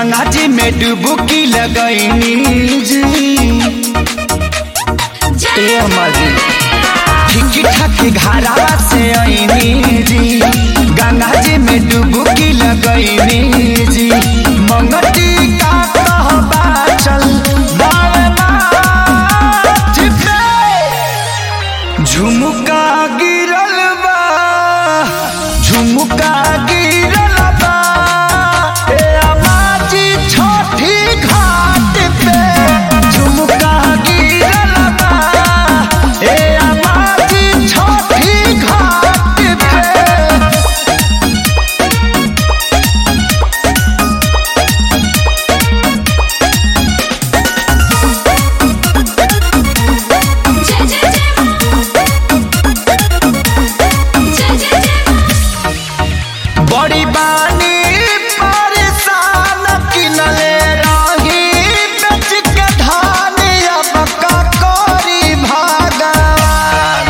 गंगा जी में डुबकी लगैनी जी ए अमरी ठीक ठाक घरावा से आईनी जी गंगा जी में डुबकी लगैनी जी मंगती का कहबा चल बावे माथ पे झुमका गिरल बा झुमका गिरल बा ए अमाजी छोटी घाट पे झुमका गिरल बा ए अमाजी छोटी घाट पे जय जय जय जय जय जय बड़ी बानी परेशान किनले रही बेच के धान अब का करी भगवान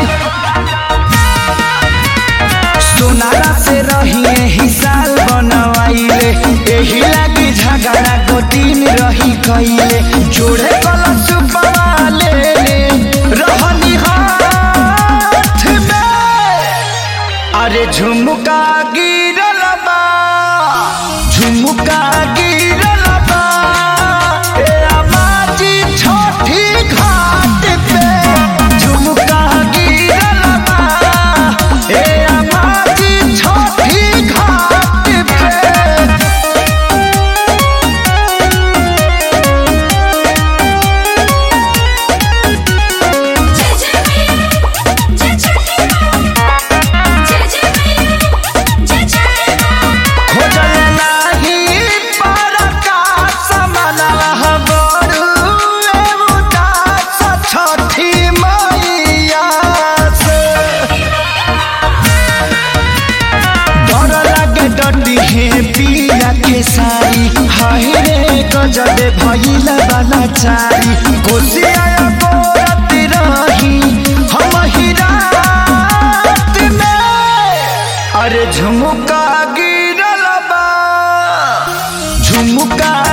सोनारा से रहिए हिसाल बनवाइले एही लागी झगड़ा गोतीन रही कइले जोड़े कलश पवाले रहनी हाथ में अरे झुमका गिरल बा झुमका गिरल बा ए अमाजी छोटी घाट पे झुमका गिरल बा ए अमाजी छोटी घाट पे जय जय मैया जय छठी माँ जय जय मैया जय छठी माँ खोजल नाही परकाश मनवा बड़ू उदास छठी मैया से डर लागे डटी हे पिया के सारी हाय रे गजब भइल बाला चारी कोसिया गोरत रही हम ही रात में अरे झुमका गिरल बा झुमका